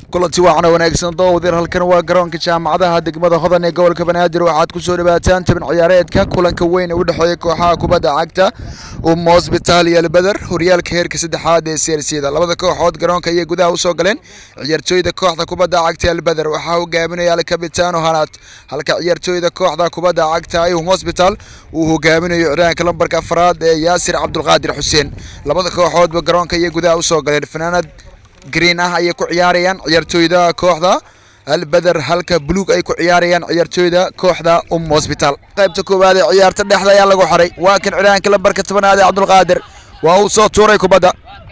kulanti waacana wanaagsan doowdir halkan waa garoonka jaamacadaha degmada hodan ee gobolka banaadir waxaad ku soo dhawaataan tabin ciyaareedka kulanka weyn ee u dhexeeya kooxaha kubadda cagta umma hosbitaal iyo albeder horyaalka heerka saddexaad ee seersiyada labada kooxood garoonka ayay gudaha usoo galeen ciyaartooyda kooxda kubadda cagta albeder waxaa hogaaminaya alkabitaano hanaad halka ciyaartooyda kooxda kubadda cagta um hosbitaal uu hogaaminayo ciraanka lambarka afraad ee yaasir cabdulqaadir xuseen labada kooxoodba garoonka ayay gudaha usoo galeen fanaanad green ah ayay ku ciyaarayaan ciyaartooyda kooxda albeder halka buluug ay ku ciyaarayaan ciyaartooyda kooxda um hosbitaal qaybta koowaad ee ciyaarta dhexda ayaa lagu xaray waa kan ciraanka lambarka tobanaad ee cabdulqaadir waa uu soo tuuray kubadda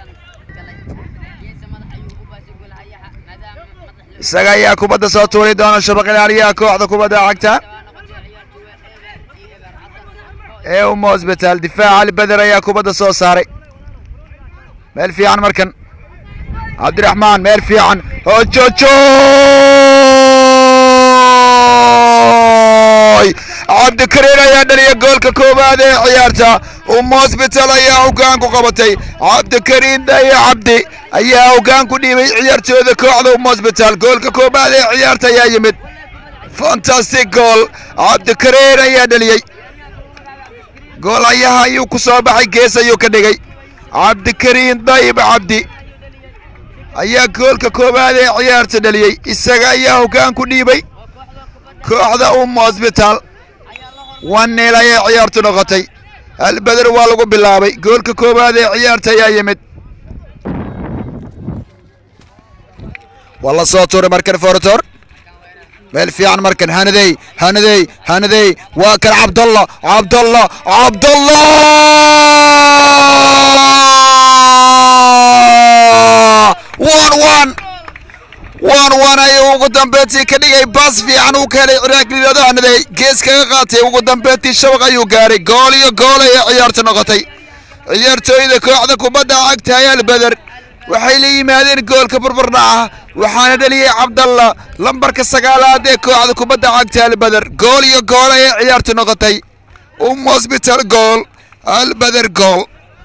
isaga ayaa kubadda soo tuuri doona shabaq ilaaliyaha kooxda kubadda cagta ee um hosbitaal difaaca albeder ayaa kubadda soo saaray meel fiican markan cabdiraxmaan meel fiican hojojoy cabdikariin ayaa dhaliya goolka koowaad ee ciyaarta um hosbital ayaa hoggaan ku qabatay cabdikariin daye cabdi ayaa hoggaan ku dhiibay ciyaartooyda kooxda um hosbital goolka koowaad ee ciyaarta ayaa yimid fantastic gool cabdikariin ayaa dhaliyey goolayaha ayuu ku soo baxay gees ayuu ka dhigay cabdikariin dayib cabdi ayaa goolka koowaad ee ciyaarta dhaliyey isaga ayaa hoggaan ku dhiibay kooxda um hosbitaal waneel ayay ciyaartu noqotay albeder waa lagu bilaabay goolka koowaad ee ciyaarta ayaa yimid waa la soo tuuray markan forotor meel fiican markan hanadey hanadey hanadey waa kan cabdalla cabdalla cabdalla wan wan wan wan ayuu ugu dambeyntii ka dhigay baas fiican uu ka helay ciraaqlilado hanadey gees kaga qaatay ugu dambeyntii shabaq ayuu gaaray gool iyo gool ayay ciyaartu noqotay ciyaartooyda kooxda kubadda cagta ee albeder waxay la yimaadeen goolka burburdha ah waxaana dhaliyey cabdalla lambarka sagaalaad ee kooxda kubadda cagta albeder gool iyo gool ayay ciyaartu noqotay um hosbital gool albeder gool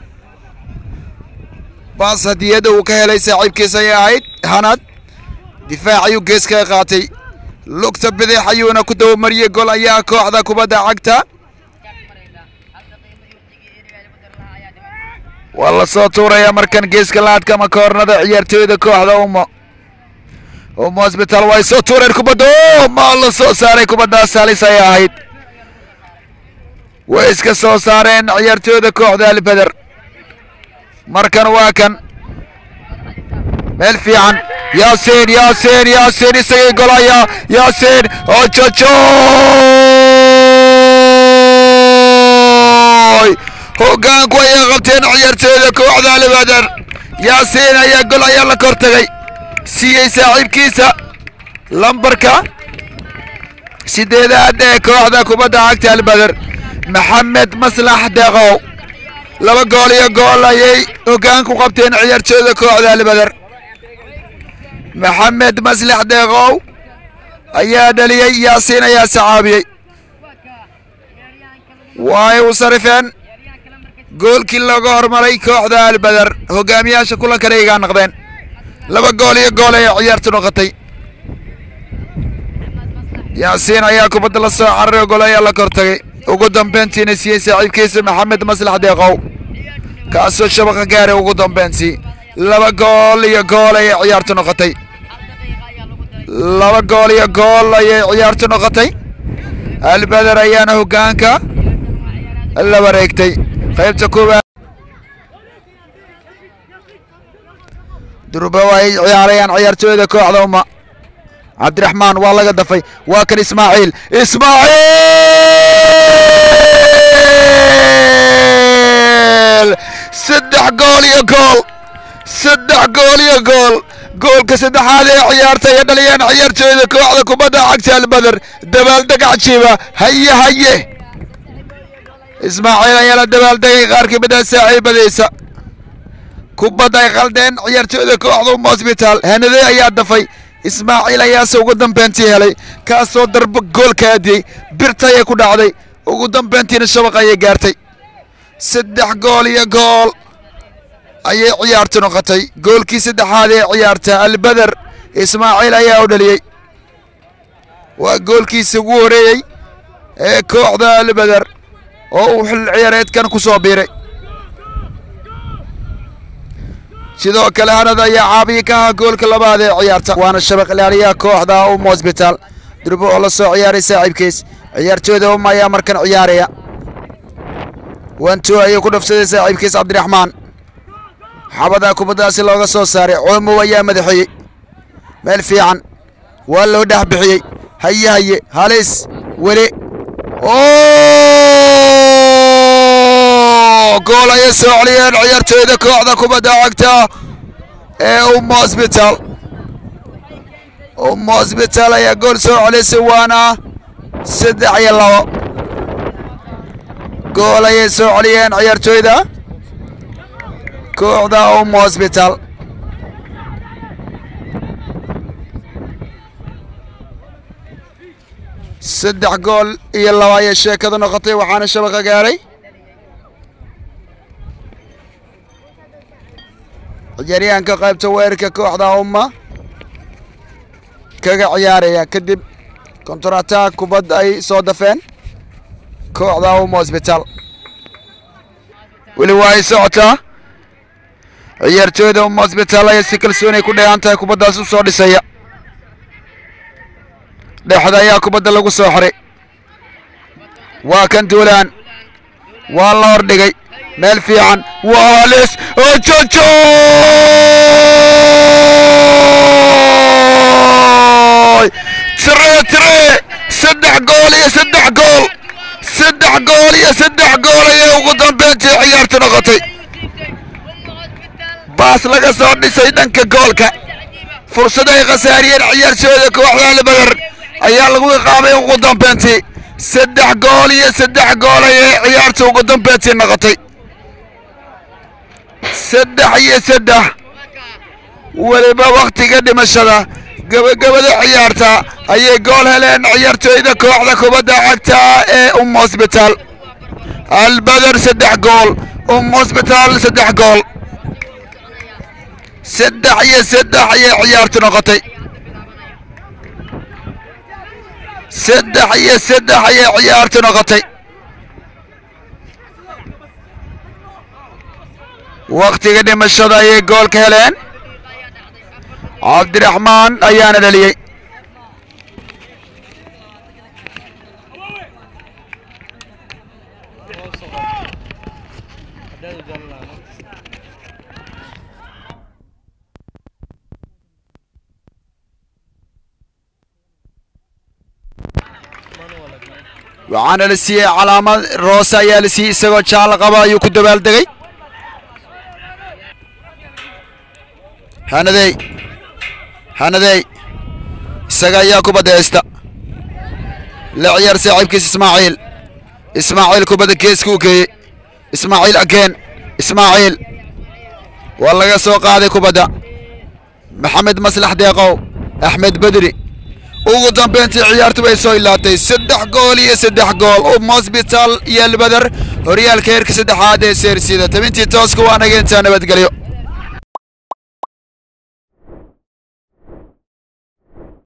baas hadiyadda uu ka helay saaxiibkiis ayay ahayd hanad difaac ayuu gees kaga qaatay lugta bidix ayuuna ku dabamariyey gool ayaa kooxda kubadda cagta waa la soo tuurayaa markan geeska laadka ama koornada ciyaartooyda kooxda ummo ummo hosbitaal way soo tuureen kubadda o maa la soo saaray kubaddaas halis ayay ahayd way iska soo saareen ciyaartooyda kooxda albeder markan waa kan meel fiican yaasiin yaasiin yaasiin isagay golaya yaasiin ojojoy hoggaanku ayay qabteen ciyaartooyda kooxda albeder yaasiin ayaa gol ayaa la kor tagay siiyey saaxiibkiisa lambarka sideedaad ee kooxda kubadda cagta albeder maxamed maslax deeqow laba gool iyo gool ayay hoggaan ku qabteen ciyaartooyda kooxda albeder maxamed maslax deeqow ayaa dhaliyey yaasiin ayaa sacaabiyey way u sarifeen goolkii looga hormaray kooxda albeder hogaamiyaasha kulankana igaa noqdeen laba gool iyo gool ayay ciyaartu noqotay yaasiin ayaa kubadda la soo cararay gol ayaa la kor tagay ugu dambeyntiina siiyey saaxiibkiisa maxamed maslax deeqow kaasoo shabaqa gaaray ugu dambeyntii laba gool iyo gool ayay ciyaartu noqotay laba gool iyo gool ayay ciyaartu noqotay albeder ayaana hoggaanka la wareegtay qaybta koowaad durba ay ciyaarayaan ciyaartooyda kooxda umma cabdiraxmaan waa laga dafay waa kan ismaaciil ismaaciil saddex gool iyo gool saddex gool iyo gool goolka saddexaad ee ciyaarta ay dhaliyeen ciyaartooyda kooxda kubadda cagta albeder dabaaldeg cajiiba haye haye ismaaciil ayaa la dabaaldegay qaar ka mid ah saaxiibadiisa kubadda ay qaldeen ciyaartooyda kooxda um hosbitaal hanade ayaa dafay ismaaciil ayaase ugu dambeyntii helay kaasoo darbo goolka adiyey birta ayay ku dhacday ugu dambeyntiina shabaq ayay gaartay saddex gool iyo gool ayay ciyaartu noqotay goolkii saddexaad ee ciyaarta albeder ismaaciil ayaa u dhaliyey waa goolkiisa ugu horeeyey ee kooxda albeder oo uu xil ciyaareedkan ku soo biiray sidoo kale hanad ayaa caabiye ka ahaa goolka labaad ee ciyaarta waana shabaq ilaaliyaha kooxda um hosbitaal durbo oo la soo ciyaaray saaxiibkiis ciyaartooyda um ayaa markan ciyaaraya wantu ayuu ku dhafsaday saaxiibkiis cabdiraxmaan xabada kubaddaasi looga soo saaray coomow ayaa madaxeeyey meel fiican waa loo dhex bixiyey haye haye halis weli gool ayay soo celiyeen ciyaartooyda kooxda kubadda cagta ee um hosbitaal um hosbitaal ayaa gool soo celisay waana saddex iyo labo gool ayay soo celiyeen ciyaartooyda kooxda um hosbitaal saddex gool iyo laba ayay sheekadu noqotay waxaana shabaqa gaaray ciyaaryahanka qaybta weerarka kooxda umma kaga ciyaaraya kadib kontarataag kubad ay soo dafeen kooxda um hosbitaal weli waa ay socotaa ciyaartooyda um hosbitaal ayaa si kalsoonay ku dheehan tahay kubaddaas u soo dhisaya dhexda ayaa kubadda lagu soo xiray waa kan duulaan waa la hordhigay meel fiican waa halis ojojo tire tire saddex gool iyo saddex gool saddex gool iyo saddex gool ayay ugu dambeyntii ciyaartu noqotay baas laga soo dhisay dhanka goolka fursad ay khasaariyeen ciyaartooyda kooxda albeder ayaa lagu iqaamay ugu dambeyntii saddex gool iyo saddex gool ayay ciyaarta ugu dambeyntii noqotay saddex iyo saddex weliba wakhtiga dhimashada gebagabada ciyaarta ayay gool heleen ciyaartooyda kooxda kubadda cagta ee um hosbitaal albeder saddex gool um hosbitaal saddex gool saddex iyo saddex ayay ciyaartu noqotay saddex iyo saddex ayay ciyaartu noqotay wakhtiga dhimashada ayay gool ka heleen cabdiraxmaan ayaana dhaliyey waxaana la siiyey calaamad roose ayaa la siiyey isagoo jaal qaba ayuu ku dabaaldegay hanadey hanadey isaga ayaa kubadda haysta la ciyaar saaxiibkiis ismaaciil ismaaciil kubadda geeska u geeyey ismaaciil ageen ismaaciil waa laga soo qaaday kubadda maxamed maslax deeqow axmed bedri ugu dambeyntii ciyaartu bay soo ilaatay saddex gool iyo saddex gool um hosbitaal iyo albeder horyaalka heerka saddexaad ee seersida tabintii tooska waa naga intaa nabadgelyo